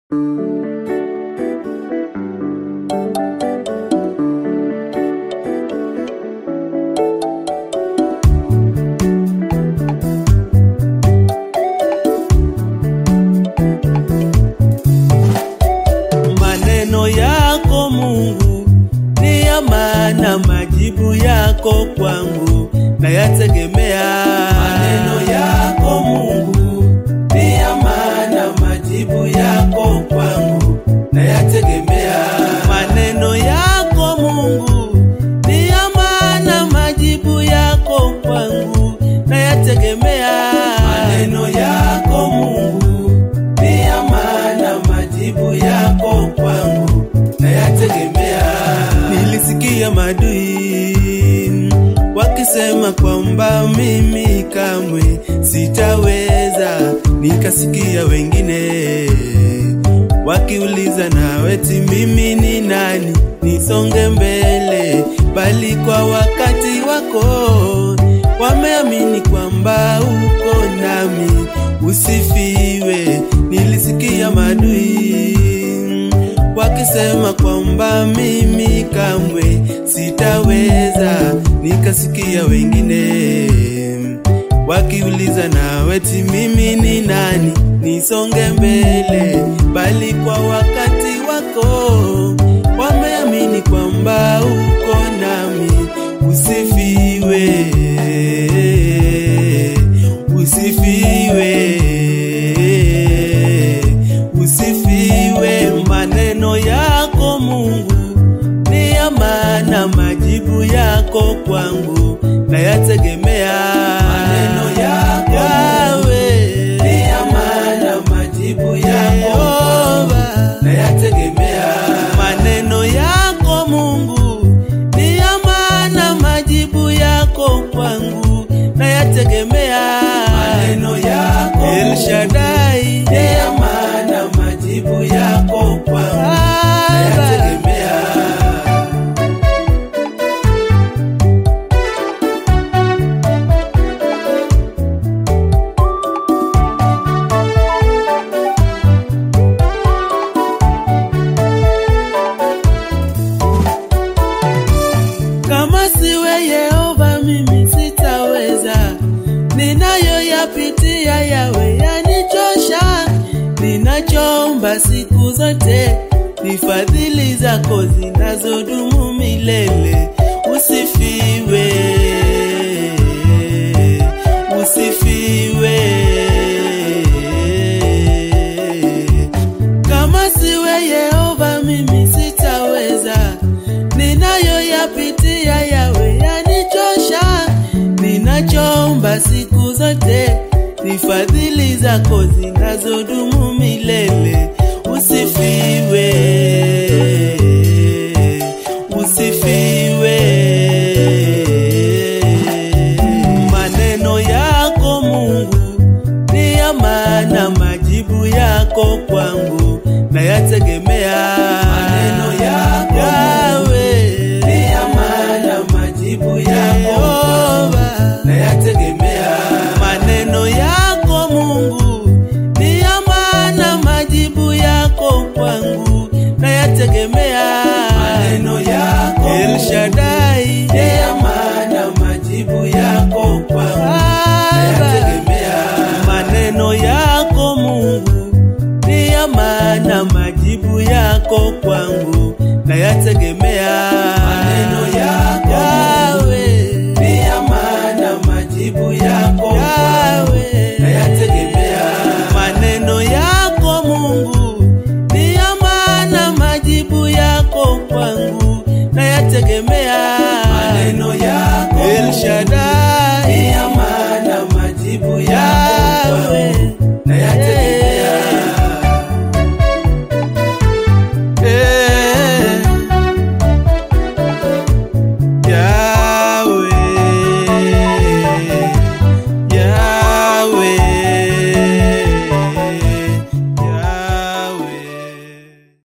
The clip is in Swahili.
Maneno yako Mungu ni ya maana, majibu yako kwangu nayategemea. Maneno yako Mungu ni ya maana, majibu yako kwangu nayategemea. Maneno yako Mungu ni ya maana, majibu yako kwangu nayategemea. Maneno yako Mungu ni ya maana, majibu yako kwangu nayategemea. Nilisikia madui wakisema kwamba mimi kamwe sitaweza, nikasikia wengine wakiuliza naweti mimi ni nani nisonge mbele, bali kwa wakati wako wameamini kwamba uko nami, usifiwe. Nilisikia madui wakisema kwamba mimi kamwe sitaweza, nikasikia wengine wakiuliza naweti mimi ni nani nisonge mbele, bali kwa wakati wako wameamini kwamba uko nami, usifiwe, usifiwe, usifiwe. Maneno yako Mungu ni ya maana, majibu yako kwangu nayategemea. Maneno yako Yawe ni ya maana, majibu yako kwangu nayategemea. Maneno yako Mungu ni ya maana, majibu yako kwangu nayategemea. Maneno yako El Shaddai ni ya maana, majibu yako kwangu nayategemea. Kama siwe Yehova mimi sitaweza, ninayoyapitia yawe yanichosha. Ninachoomba siku zote ni fadhili zako zinazodumu milele. Usifiwe, usifiwe. Kama siwe Yehova mimi sitaweza, ninayoyapitia yawe yanichosha. Ninachoomba siku zote ni fadhili zako zinazodumu milele. Usifiwe, usifiwe. Maneno yako Mungu ni ya maana, majibu yako kwangu nayategemea. Maneno yako Yawe ni ya maana, majibu yako kwangu nayategemea. Maneno yako Mungu ni ya maana, majibu yako kwangu nayategemea. Maneno yako El Shaddai ni ya maana, majibu yako kwangu nayategemea. Maneno yako Mungu ni ya maana, majibu yako kwangu nayategemea.